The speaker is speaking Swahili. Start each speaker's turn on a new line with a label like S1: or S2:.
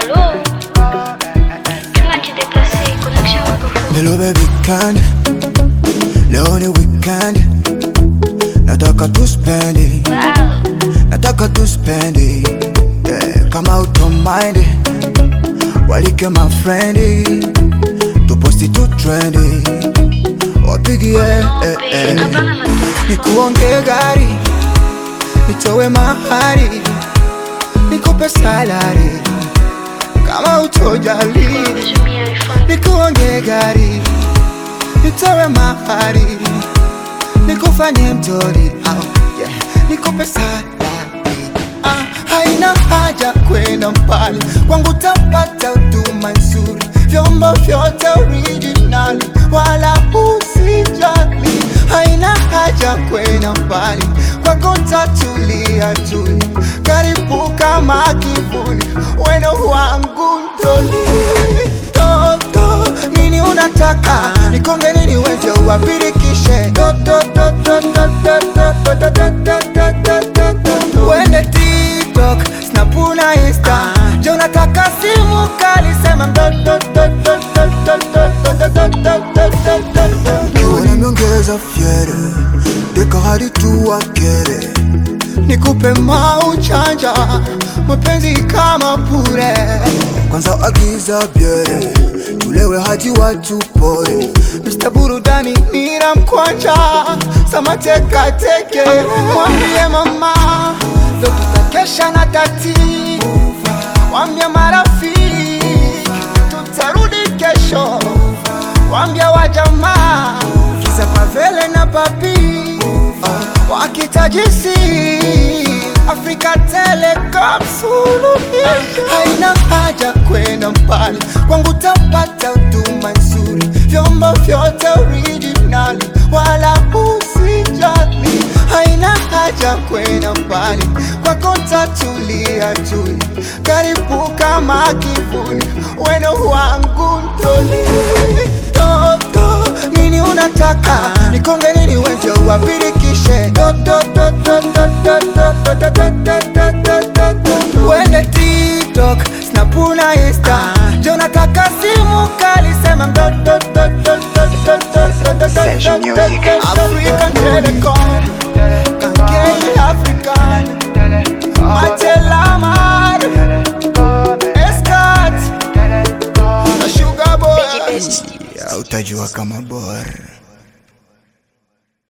S1: Allô Comment tu t'es passé Connexion microphone.
S2: Hello baby weekend Leo ni weekend Nataka tu spendi
S1: Wow.
S2: Nataka tu spendi yeah. Kama utomind Walike my friend Tuposti tu trendi Wapigie
S1: No,
S2: eh,
S1: babe,
S2: eh.
S1: hapana na
S2: Nikuonge gari Nitowe mahari Nikupe salari Kama utojali
S1: kutumia iPhone.
S2: nikuonge gari nitowe mahari nikufanye mtori au yeah. nikupe salari ah, haina haja kwenda mbali kwangu tapata huduma nzuri vyombo vyote originali wala usijali haina haja kwenda mbali kwako tatulia tuli karibu kama kivuli weno wangu ndoli toto nini unataka nikonge nini weje uwapirikishe toto toto toto toto toto toto toto wende tiktok snapuna insta je unataka simu kali sema mtoto toto toto toto toto toto nimeongeza fyere deka hadi tu wakere nikupe mauchanja mapenzi kama pure kwanza agiza byere tulewe hadi watu poe Mr. burudani nina mkwanja samatekateke mwambie mama ndo tutakesha na tati wambie marafiki tutarudi kesho wambia wajamaa kiza pavele na papi wakitajisi Afrika Telecom suluhisho. Haina haja kwenda mbali, kwangu tapata huduma nzuri, vyombo vyote originali, wala usijali. Haina haja kwenda mbali, kwako tatulia tuli, karibu kama kivuli, weno wangu ndoli toto nini unataka nikonge nini wenje uwapirikishe toto toto toto toto toto toto toto wende tiktok snapuna insta je unataka simu kali sema mtoto toto toto toto
S3: Session music.
S2: African Telecom Kankei African Matelamar Escat na Sugar Boy
S1: Best.
S2: ya utajua kama bora